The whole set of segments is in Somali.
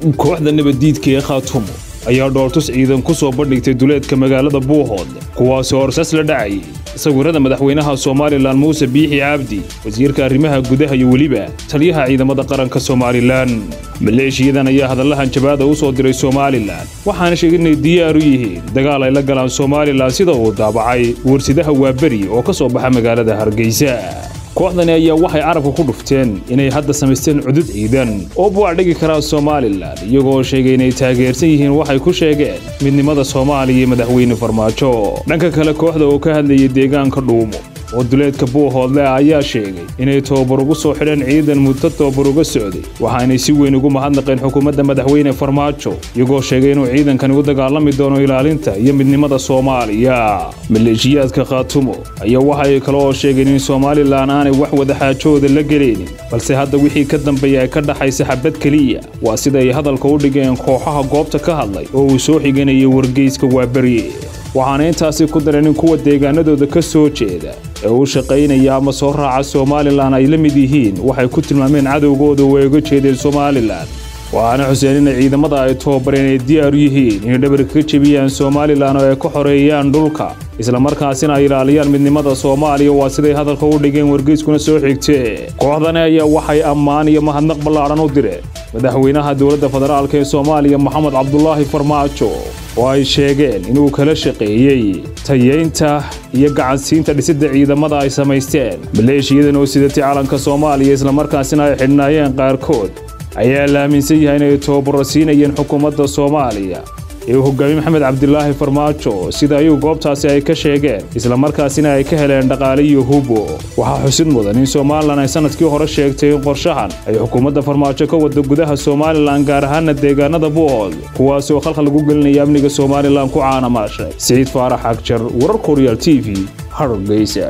kooxda nabaddiidka ee khaatumo ayaa dhoortus ciidan ku soo bandhigtay duleedka magaalada buuhood kuwaasoo horsas la dhacayay sawirrada madaxweynaha somalilan muuse biixi cabdi wasiirka arrimaha gudaha iyo weliba taliyaha ciidamada qaranka somalilan maleeshiyadan ayaa hadallahan jabaada u soo diray somalilan waxaana sheegay inay diyaar u yihiin dagaal ay la galaan somalilan sida uu daabacay warsidaha waaberi oo ka soo baxa magaalada hargeysa kooxdani ayaa waxay carabka ku dhufteen inay hadda samaysteen cudud ciidan oo buucdhigi karaa somalilan iyagoo sheegay inay taageersan yihiin waxay ku sheegeen midnimada soomaaliya iyo madaxweyne farmaajo dhanka kale kooxda oo ka hadlayay deegaanka dhuumo oo duleedka buuhoodle ah ayaa sheegay inay tobabar ugu soo xidheen ciidan muddo tobabar uga socday waxaanay si weyn ugu mahadnaqeen xukuumadda madaxweyne farmaajo iyagoo sheegay inuu ciidankani u dagaalami doono ilaalinta iyo midnimada soomaaliya maleeshiyaadka khaatumo ayaa waxay kale oo sheegeen in somalilan aanay wax wadaxaajooda la gelaynin balse hadda wixii ka dambeeya ay ka dhaxaysa xabad keliya waa sida ay hadalka u dhigeen kooxaha goobta ka hadlay oo uu soo xiganayay wargeyska waaberi waxaana intaasi ku dareen in kuwa deegaanadooda ka soo jeeda ee u shaqaynaya ama soo raaca somalilan ay la mid yihiin waxay ku tilmaameen cadowgooda oo ay uga jeedeen somalilan waxaana xuseen inay ciidamada ay tobabareen ay diyaar u yihiin inay dhabarka ka jebiyaan somalilan oo ay ka xoreeyaan dhulka islamarkaasina ay ilaaliyaan midnimada soomaaliya waa siday hadalka u dhigeen wargeyskuna soo xigtee kooxdani ayaa waxay ammaan iyo mahadnaq ballaadhan u direen madaxweynaha dowladda federaalk ee soomaaliya moxamed cabdulaahi farmaajo oo ay sheegeen inuu kala shaqeeyey tayeynta iyo gacansiinta dhisidda ciidamada ay samaysteen maleeshiyadan oo sidatay calanka soomaaliya islamarkaasina ay xidhnaayeen qaarkood ayaa la aaminsan yahay inay tobabaro siinayeen xukuumadda soomaaliya ee uu hogaamiye maxamed cabdilaahi farmaajo sida ayuu goobtaasi ay ka sheegeen islamarkaasina ay ka heleen dhaqaale iyo hubo waxaa xusid mudan in somalilan ay sanadkii hore sheegtay in qorshahan ay xukuumadda farmaajo ka wada gudaha somalilan gaar ahaana deegaanada buuhood kuwaasi oo khalkhal lagu gelinaya amniga somalilan ku caanamaashay siciid faarax agjar warar koryaal t v hargeysa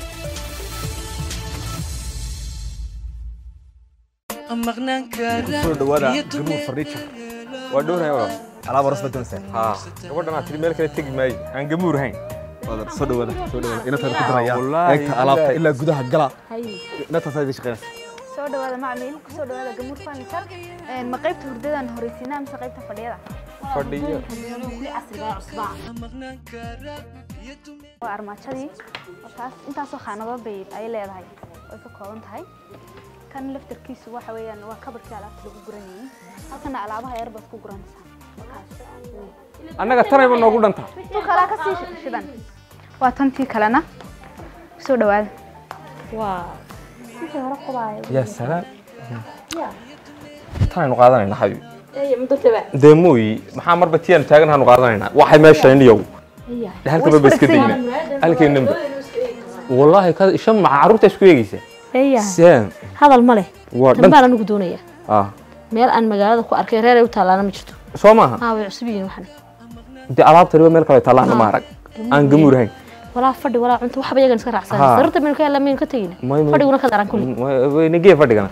soo dhawaada gamuur furniture waa dhowrhay walaal alaab horas badan seen haa gabadhan aad tiri meel kale tegi maayo aan gamuur hayn wadar soo dhawaada soo dhawaada inta ku daraya Wallaahi, eegta alaabta ilaahi. ilaa gudaha gala hay inta saayid shaqeynaysa soo dhawaada macmiil ku soo dhawaada gamuur furniture een ma qaybta hurdadan horeysiinaa mise qaybta fadhiyada fadhiyo kuli casriga ah cusbaa waa armaajadii oo taas intaasoo khaanadood bay ay leedahay way ka kooban tahay kan laftarkiisu waxa weeyaan waa kabarkii alaabta lagu guranayay halkana alaabaha yar baad ku guranaysaa Markaas. annaga tanayba noogu dhanta tu kalaa ka sii shidan waa tantii kalena soo dhawaada waa wixii hore qubaayo yaa salaam tanaynu qaadanayna xabiib dee mooyi maxaa marba tiyaanu taaganaanu qaadanaynaa waxay meeshan iyow halkaba ba iska dayna halkeenanba wallaahi ka shan maca carruurta isku eegaysa eeya seen hadal ma leh waa tan dhan baan anigu doonaya ah meel aan magaalada ku arkay reer ay u taalaana ma jirto soo maaha haa way cusub yihiin waxan dee alaabtaniba meel kale tallaana ma arag aan gamuur hayn walaa fadhi walaa cunto waxba iyagan iska raacsan Haa. sararta maynu ka helna maynu ka tegina May- may- fadhiguna ka daran kulli nagee fadhigana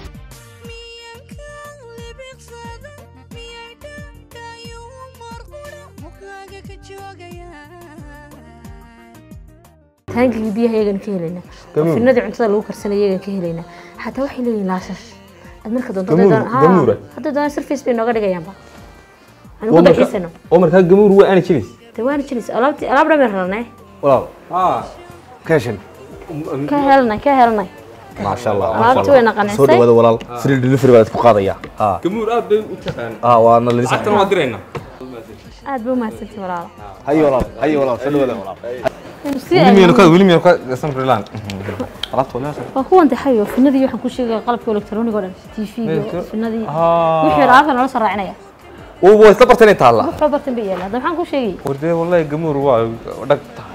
taangigii biyaha iyagan ka helayna Gamuur. finadii cuntada lagu karsanay iyagan ka helayna xataa waxay leeyihin laashash aad marka doonto Gamuur, hadday doonaan- haa, gamuura. hadday doonaan surface bay nooga dhigayaanba aan oo ku marka dalxiisano oo markaa gamuur waa aana jiris dee waana jiris alaabti alaab dhan bay rarnay walaal haa ka heshin ka helanay ka helanay maasha allah alaabti wayna soo qanacsay dhawaada walaal free delivery baad ku qaadaya haa gamuur aad bay u taqaan aa waana la lacagtana waa diraynaa aad bay umahadsantii walaalo hayo walaal hayo walaal soo dhawaada walaal Aynu sii wili miyanu eegno. ka wili miyanu ka samrilaan alaabta walaal waa kuwan taxayo finadii waxaan ku sheegaya qalabka elektaroonig oo dhan tvga Meelka- finadii Haa. wixii alaabta nala soo raacinaya waa isla bartay inay taalla waxba bartan bay yaalla hadda maxaan ku sheegay wardee wallahi gamuur waa dhag tahay